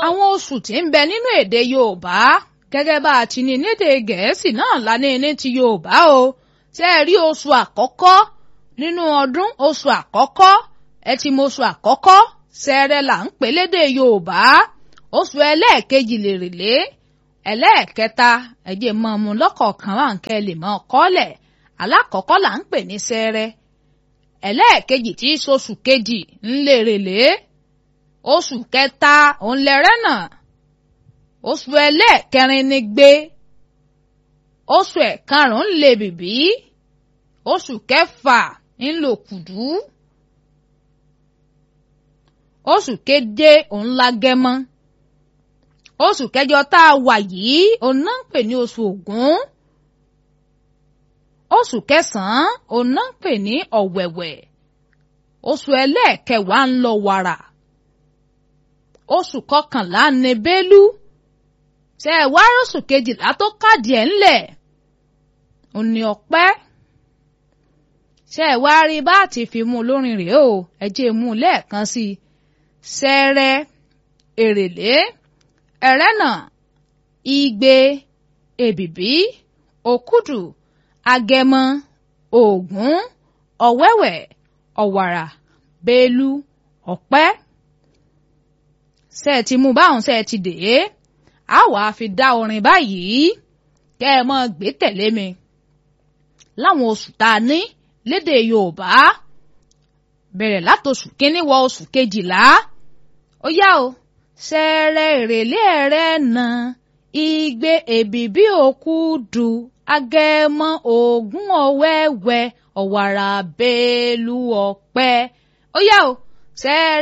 àwọn oṣù tí ń bẹ nínú èdè Yorùbá gẹ́gẹ́ bá a ti ní nídè Gẹ̀ẹ́sì náà lání ní ti Yorùbá o ṣe é rí oṣù àkọ́kọ́ nínú ọdún oṣù àkọ́kọ́ ẹ ti mọ oṣù àkọ́kọ́ Ṣẹẹrẹ là ń pè lédè Yorùbá oṣù ẹlẹ́ẹ̀kejì lèrèlé ẹlẹ́ẹ̀kẹta ẹ̀jẹ̀ mọ́ ọmọ lọ́kọ̀ọ̀kan wà ń kẹ́ lè mọ́ kọ́lẹ̀ alákọ̀ọ́kọ́ là ń pè ní Ṣẹẹrẹ ẹlẹ́ẹ̀kejì tí í ṣoṣù kejì ń lèrèlé oṣù kẹta òun lẹ́rẹ́nà oṣù ẹlẹ́ẹ̀kẹrin ni gbé oṣù ẹ̀karùn-ún lè bìbí oṣù kẹfà ń lò kùdú oṣù keje òun lágẹmọ oṣù kẹjọ tá a wà yìí òun náà ń pè ní oṣù ògún oṣù kẹsànán òun náà ń pè ní ọ̀wẹ̀wẹ̀ oṣù ẹlẹ́ẹ̀kẹwàá ń lọ wàrà oṣù kọkànlá ní bélú ṣe ẹ wá oṣù kejìlá tó kàdí ẹ̀ ńlẹ̀ òní ọ̀pẹ́ ṣe ẹ wá rí bá ti fi mú lórin rèé o ẹ jẹ́ mú lẹ́ẹ̀kan sí i ṣẹẹrẹ èrèlé ẹrẹ́nà igbe èbìbí òkúdù agẹmọ ògún ọ̀wẹ́wẹ̀ ọ̀wàrà bélú ọ̀pẹ́ ṣe ẹ ti mú báwọn ṣe ẹ ti dè é a wàá fi dá orin báyìí kẹ́ ẹ mọ́ gbé tẹ̀lé mi láwọn oṣù tá a ní lédè Yorùbá bẹ̀rẹ̀ látòṣù kínní wọ oṣù kejìlá ó yá o ṣẹẹrẹ èrèlé ẹrẹ́nà igbe èbìbí òkúdù agẹmọ ògún ọ̀wẹ́wẹ̀ ọ̀wàrà bélú ọ̀pẹ ó yá o ṣẹẹrẹ.